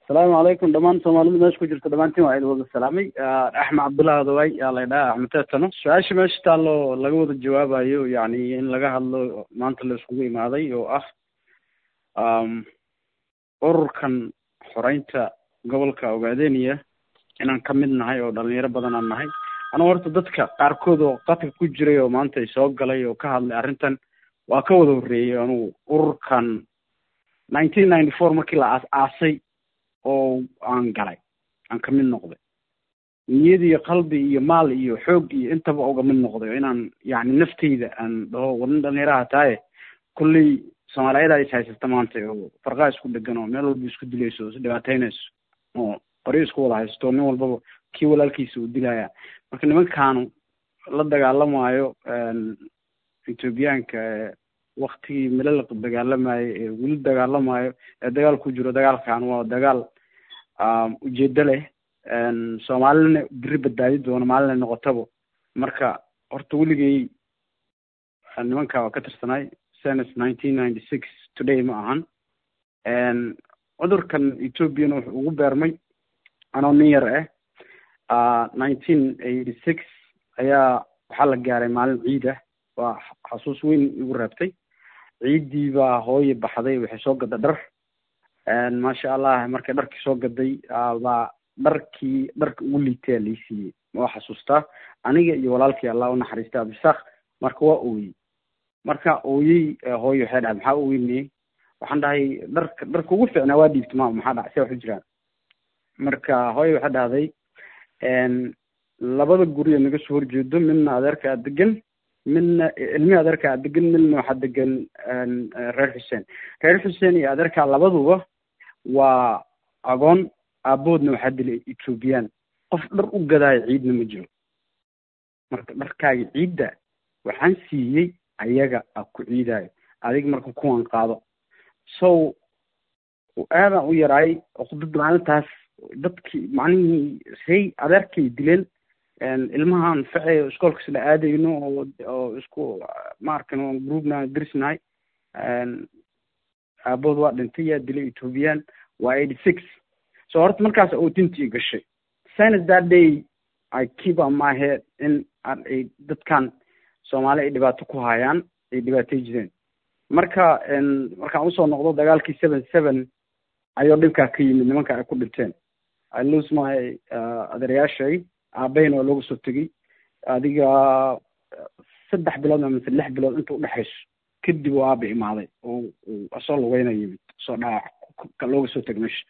asalaamu calaykum dhammaan soomaalida meesha ku jirta dhammaantiin waa idin wada salaamay axmed cabdullahi adaway yaa la ydhaha axmed teetano su-aasha meesha taallo laga wada jawaabayo yacni in laga hadlo maanta la iskugu imaaday oo ah ururkan xoreynta gobolka ogaadeniya inaan ka mid nahay oo dhalinyaro badan aan nahay anigu horta dadka qaarkood oo qadka ku jiray oo maanta ay soo galay oo ka hadlay arrintan waa ka wada horreeyey anugu ururkan nineteen ninety four markii la aas aasay oo aan galay aan ka mid noqday niyad iyo qalbi iyo maal iyo xoog iyo intaba uga mid noqday oo inaan yacni nafteyda aan dhaho war nin dhalinyaraha taaye kulley soomaaliyada is haysata maanta oo farqaa isku dhegan oo meel walba isku dilayso oo is dhibaateynayso oo qoryo isku wada haysto nin walbaba kii walaalkiisa uu dilaya marka nimankaanu la dagaalamaayo ethoobiyaanka waktigii milala dagaalamayo ee weli dagaalamayo ee dagaal ku jiro dagaalkan waa dagaal ujeedo leh soomaalina beri badbaadi doono maalinay noqotaba marka horta weligay nimanka waa ka tirsanay senes nineteen ninety six today ma ahan cudurkan ethoobiana wuxuu ugu beermay anoo nin yar ah nineteen eighty six ayaa waxaa la gaaray maalin ciid ah waa xasuus weyn igu reebtay ciiddii baa hooye baxday waxay soo gadda dhar maasha allah markay dharkii soo gaday baa dharkii dharka ugu liitaya lai siiyey waa xasuustaa aniga iyo walaalkii allah u naxariista abisaaq marka waa ooyey marka ooyey hooye waxay dhahay maxaa ooynayey waxaan dhahay dharka dharka ugu fiicnaa waa dhiibta maama maxaa dhahay see wax u jiraan marka hooye waxay dhahday labada guri ee naga soo horjeedo midna adeerka aa degan midna ilmihi adeerka aa degan midna waxaa degan reer xuseen reer xuseen iyo adeerka labaduba waa agoon aaboodna waxaa dilay ethoobiyan qof dhar u gadaayo ciidna ma jiro marka dharkaaga ciidda waxaan siiyey ayaga a ku ciidaayo adig marka kuwan qaado so aadaan u yaraay dad maalintaas dadkii macnihii say adeerkay dileen ilmahaan facey iskoolka isla aadayno oo oo isku maarkan groupna dirisnahay aabood waa dhintay yaa dilay ethoobiyan waa eighty six so horta markaas ootintii gashay since that day i keep on my head in ay dadkan soomaali ay dhibaato ku hayaan ay dhibaatay jireen marka markaan usoo noqdo dagaalkii seven seven ayuu dhibkaa ka yimid nimanka ay ku dhinteen i lose my adeerayaashay aabahayna waa looga soo tegey adiga saddex bilood mise lix bilood inta udhexayso kadib oo aaba imaaday oo asoo lugeyna yimid soo dhaawac looga soo teg meesha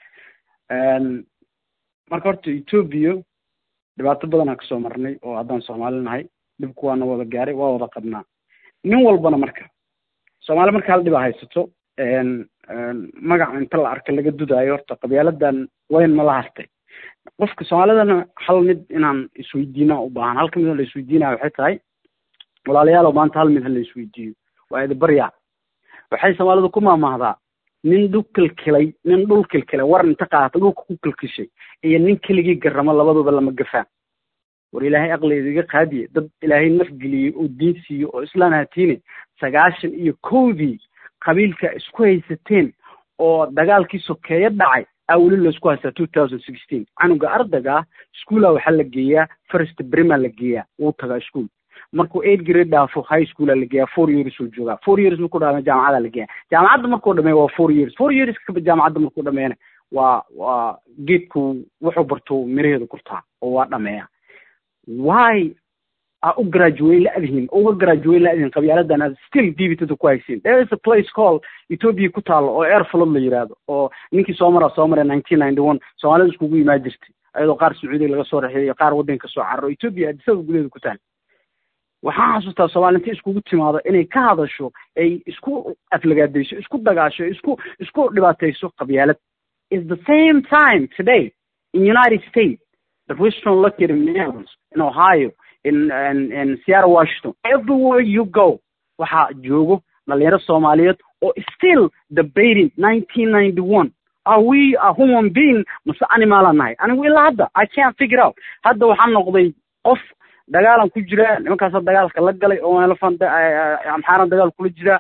marka horta etoobiya dhibaato badanaa kasoo marnay oo haddaan soomaali nahay dhibku waana wada gaaray waa wada qabnaa nin walbana marka soomaali marka hal dhibaa haysato magaca inta la arka laga dudaayo horta qabyaaladan wayn ma la hartay qofka soomaalidana hal mid inaan isweydiina u baahan halka mid la isweydiinaya waxay tahay walaalayaalow maanta hal mid ha la isweydiiyo waa idi barya waxay soomaalidu ku maamaahdaa nin dhul kilkilay nin dhul kilkilay war inta qaata dhulka ku kilkishay iyo nin keligii garamo labaduba lama gafaan war ilaahay aqligeeda iga qaadiye dad ilaahay naf geliyey oo diin siiyo oo islaan hatiine sagaashan iyo kowdii qabiilka isku haysateen oo dagaalkii sokeeye dhacay aa weli laisku haystaa two thousand sixteen canuga ardayga schoola waxaa la geeyaa first brima la geeyaa wuu tagaa school markuu eight grade dhaafo high schoola la geeyaa four years uu joogaa four years markuu dhameeyo jaamacada la geeyaa jaamacadda markuu dhameeyo waa four years four years kaba jaamacadda markuu dhameeyana waa waa geedku wuxuu barto miraheedu kurtaa oo waa dhameeya why aa u graduate la-dihin uga graduate la-dihin qabyaaladan aad still dibitada ku haysiin there is a place called ethiopia ku taalo oo airflood la yidhaahdo oo ninkii soo maraa soo maray nineteen ninety one soomaalida iskugu imaan jirtay ayadoo qaar sacuudiya laga soo raxeeyo qaar waddanka soo cararo ethiopia adisada gudaheeda ku taal waxaan xasuustaa soomaali inta iskugu timaado inay ka hadasho ay isku aflagaadayso isku dagaasho isku isku dhibaatayso qabyaalad is the same time today in united states the western located in Minneapolis, in ohio in, in, in Seattle, Washington. Everywhere you go, waxaa joogo dhalinyaro Soomaaliyeed oo still debating 1991. Are we a human being mase animal aan nahay? Anigu ilaa hadda I can't figure out. Hadda waxaan noqday qof dagaalan ku jira nimankaasa dagaalka la galay oo elefant amxaaran dagaal kula jira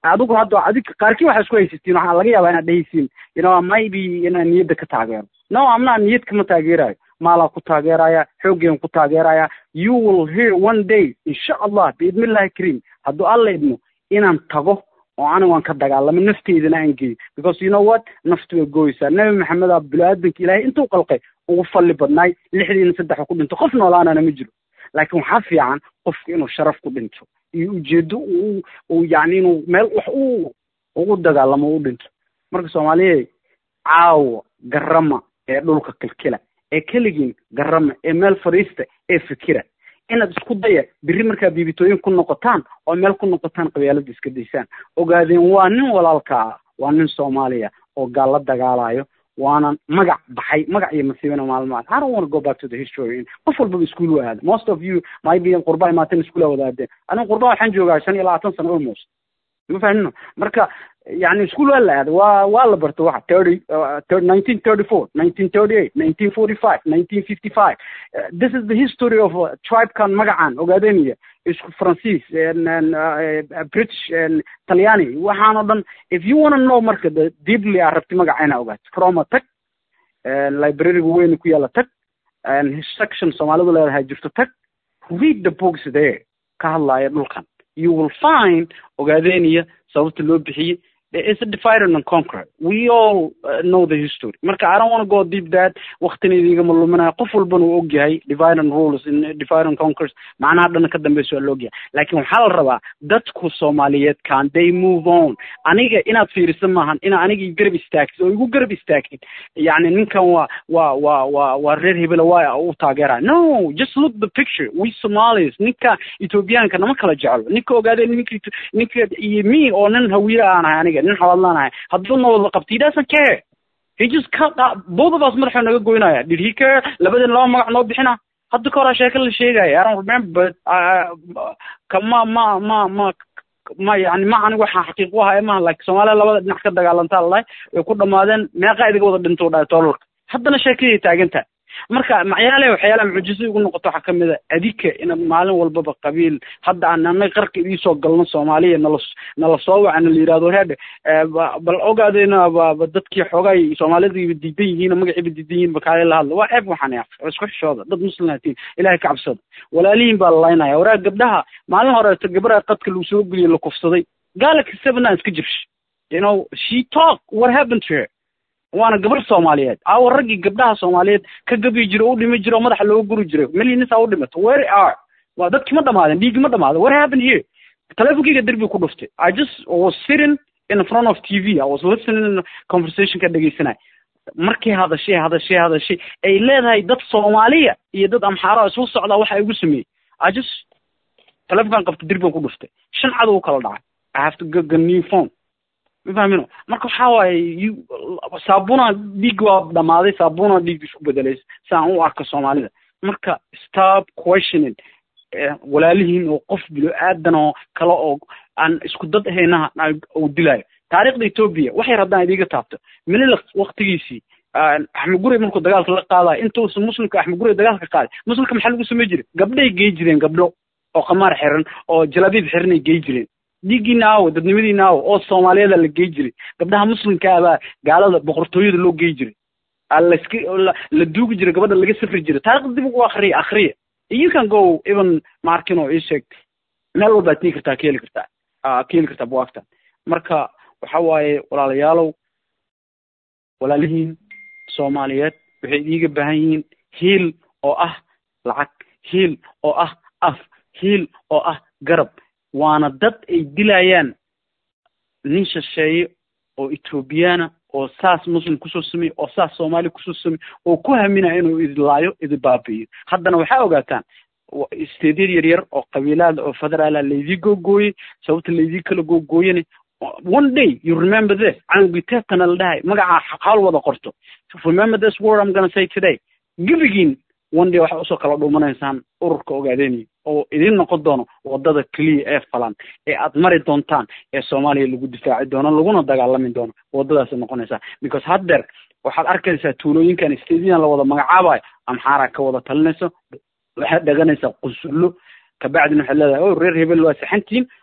adigu hadda adig qaarkii waxaa isku haysatiin waxaa laga yaabaa inaad dhehaysiin you know maybe inaan niyadda ka taageero no amnaa niyad kama taageerayo maalaa ku taageeraya xoogeen ku taageeraya you will hear one day insha allah biidnillahi kariim hadduu alla idmo inaan tago oo anigu aan ka dagaalamo nafteydana aan geeyo because you know what naftu way gooyeysaa nebi maxamed aa bini-aadanka ilaahay intuu qalqay ugu falli badnaay lixdiina saddex ku dhinto qof noolaanana ma jiro laakiin waxaa fiican qofku inuu sharaf ku dhinto iyo ujeedo uu uu yacni inuu meel wax u ugu dagaalamo u dhinto marka soomaaliyeed caawa garama ee dhulka kilkila ee keligiin garama ee meel fadhiista ee fikira inaad isku daya biri markaa biibitooyin ku noqotaan oo meel ku noqotaan qabyaalada iska daysaan ogaadeen waa nin walaalka ah waa nin soomaaliya oo gaal la dagaalayo waana magac baxay magac iyo masiibana maalmaad I don't want to go back to the history qof walbaba iskuul u aada most of you maybe qurba imaateen iskuul wadaadeen aniga qurba waxaan joogaa shan iyo labaatan sano almost ma fahmino marka yani iskuul waa la aaday waa waa la barta waxa thirty nineteen thirty four nineteen thirty eight nineteen forty five nineteen fifty five this is the history of uh, tribekan magacan ogaadeniya isku faransiis british talyaani waxaan o dhan if you wanna know marka the deeply aa rabti magaca inaa ogaato croma tag libraryga weyn ku yaalla tag section soomaalidu leedahay jirto tag read the books there ka hadlaaya dhulkan you will find ogaadeniya sababta loo bixiyey it's a divide and conquer we all uh, know the history marka i don't want to go deep that waqtina idiigama luminayo qof walbana uu ogyahay divide and rules in divide and conquers macnaha dhana ka dambeysa waa la ogyahay laakiin waxaa la rabaa dadku soomaaliyeed can they move on aniga inaad fiiriso maahan inaa aniga garab istaagtid oo igu garab istaagtid yani ninkan waa waa waa waa waa reer hebela waa u taageera no just look the picture we somalis ninka ethoobiyaanka nama kala jeclo ninka ogaadee ninka ninka iyo me oo nin hawiire aan ahay aniga nin xawadlaanahay hadduu na wada qabto he doesn't care he just cut both of us madaxuu naga goynaya did he care labadeen laba magac noo bixina hadda ka horaa sheeka la sheegaya i don't remember but ka ma ma ma ma ma yani ma aniga waxaa xaqiiq u ahaa maha like soomaaliya labada dhinac ka dagaalantaa lalahay way ku dhamaadeen meeqa idiga wada dhinto dhahay toolalka haddana sheekadii taagantaha marka macyaale waxyaalaha mucjisa igu noqoto waxaa kamid a adika inaad maalin walbaba qabiil hadda aan anaga qarka idiisoo galno soomaaliya nala nala soo wacana la yidhahdo reedhe bal ogaadeyna ba dadkii xoogay soomaalidiiba diidan yihiin magaciiba diidan yihiin bakaale la hadla waa ceeb waxaan ya isku xishooda dad muslimatiin ilahay ka cabsada walaalihiin baa la laynaya waraa gabdhaha maalin horeeto gabadha qadka lagu soo geliyey la kufsaday galaxy seven aan iska jibsh you know she talk what happened to her waana gabar soomaaliyeed aawa raggii gabdhaha soomaaliyeed ka gabi jiro u dhimi jiro madaxa looga guri jiray milyanisa u dhimato where are waa dadki ma dhamaadeen dhiigi ma dhamaada what happened here telefonkeyga derbi ku dhuftay i just was sitting in front of t v i was listening conversation ka dhegeysanay markay hadashay hadashay hadashay ay leedahay dad soomaaliya iyo dad amxaara isku socdaa waxa igu sameeyey i just telefonkan qabta derbigan ku dhuftay shan cadow u kala dhacay i have to get a new phone ma fahmino marka waxaa waaye saabuna dhiig waa dhamaaday saabuna dhiig isku bedelay si aan u arko soomaalida marka stop questioning walaalihiin oo qof bilo-aadan oo kale oo aan isku dad ahaynaha uu dilaayo taariikhda etoobiya waxay haddaan idiga taabto minila waktigiisii axmed gurey markuu dagaalka la qaadayo intuusan muslimka axmed gurey dagaalka qaaday muslimka maxaa lagu samey jiray gabdhay gey jireen gabdho oo qamaar xiran oo jalabiib xiranay gey jireen dhiiggiina aawo dadnimadiina aawo oo soomaaliyeeda la gey jiray gabdhaha muslimka abaa gaalada boqortooyada loo gey jiray lask la duugi jiray gabadha laga safri jiray taarikhda dib ugu akriya akriya you can go even markino ii sheeg meel walbaad tii kartaa ka heli kartaa ka heli kartaa buwaagta marka waxa waaye walaalayaalow walaalihiin soomaaliyeed waxay idiga baahan yihiin hiil oo ah lacag hiil oo ah af hiil oo ah garab waana dad ay dilayaan nin shisheeye oo ethoobiyaana oo saas muslim kusoo sameeye oo saas soomaaliya kusoo sameeye oo ku haminaya inuu idilaayo idibaabi'iyo haddana waxaa ogaataan steedyad yar yar oo qabiilaada oo federaala laydii googooyey sababta laydii kala googooyana one day you remember this canugii teetana la dhahay magacaa xaal wada qorto remember this word i'm gonna say today gebigiin one day waxaa usoo kala dhuumanaysaan ururka ogaadeenaya oo idin noqon doono wadada keliya ee falan ee aad mari doontaan ee soomaaliya lagu difaaci doono laguna dagaalami doono wadadaasay noqonaysaa because haddeer waxaad arkaysaa tuulooyinkan stadian la wada magacaabayo amxaaraa ka wada talinayso waxaad dhaganaysaa qusullo kabacdina waxaad leedahay o reer hebel waa saxantiin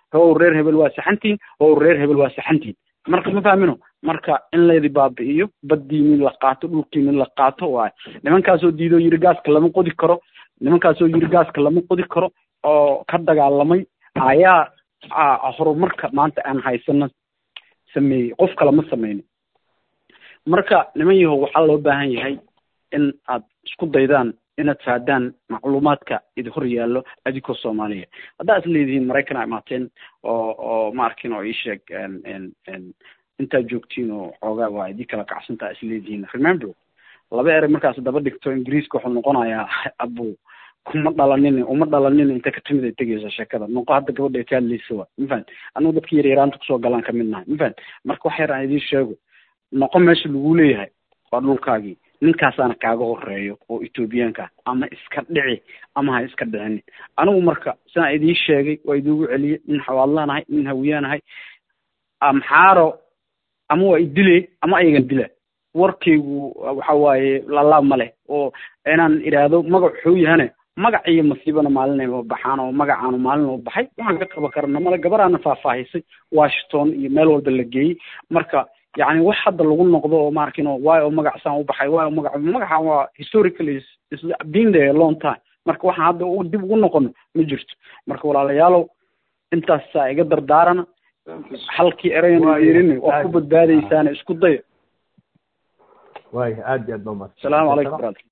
how reer hebel waa saxantiin how reer hebel waa saxantiin marka ma fahmino marka in laydi baabi'iyo baddiinin la qaato dhulkiinin la qaato waayo nimankaasoo diidoo yiri gaaska lama qodi karo nimankaasoo yiri gaaska lama qodi karo oo ka dagaalamay ayaa horumarka maanta aan haysano sameeyey qof kale ma sameynin marka niman yahow waxaa loo baahan yahay in aad isku daydaan inaad fahdaan macluumaadka idi hor yaallo adinkoo soomaaliya haddaa is leedihiin maraykanaa imaateen oo oo ma arkin oo ii sheeg intaad joogtiin oo xoogaa waa idii kala kacsantaa is leedihiin remember laba erey markaas daba dhigto ingiriiska wuxuu noqonayaa abu kuma dhalanin uma dhalanin inta ka timid ay tegaysa sheekada noqo hadda gabadha ka hadlaysa wa mafahant anigu dadka yar yaraanta kusoo galaan kamid nahay mafahant marka wax yar aan idiin sheego noqo meesha lagu leeyahay waa dhulkaagii ninkaasaana kaaga horeeyo oo ethoobiyaanka ama iska dhici ama ha iska dhicinin anigu marka sidaan idiin sheegay waa idiigu celiyey nin xawaadlaanahay nin hawiyaanahay amxaaro ama waa idile ama ayagan dila warkaygu waxa waaye lalaab ma leh oo inaan idhaahdo magac wuxuu yahane magac iyo masiibana maalinayba baxaan oo magacaanu maalin u baxay waxaan ka qaba karana male gabaraana faahfaahisay washington iyo meel walba la geeyey marka yani wax hadda lagu noqdo oo maarkin waay oo magacsaan u baxay waay oo magac magaca waa historically is been there a long time marka waxaan hadda dib ugu noqono ma jirto marka walaalayaalow intaasaa iga dardaarana halkii erayna yeerin waa ku badbaadaysaana isku daya waaya aad iyo aad ba umahadsan salaamu calaykum brother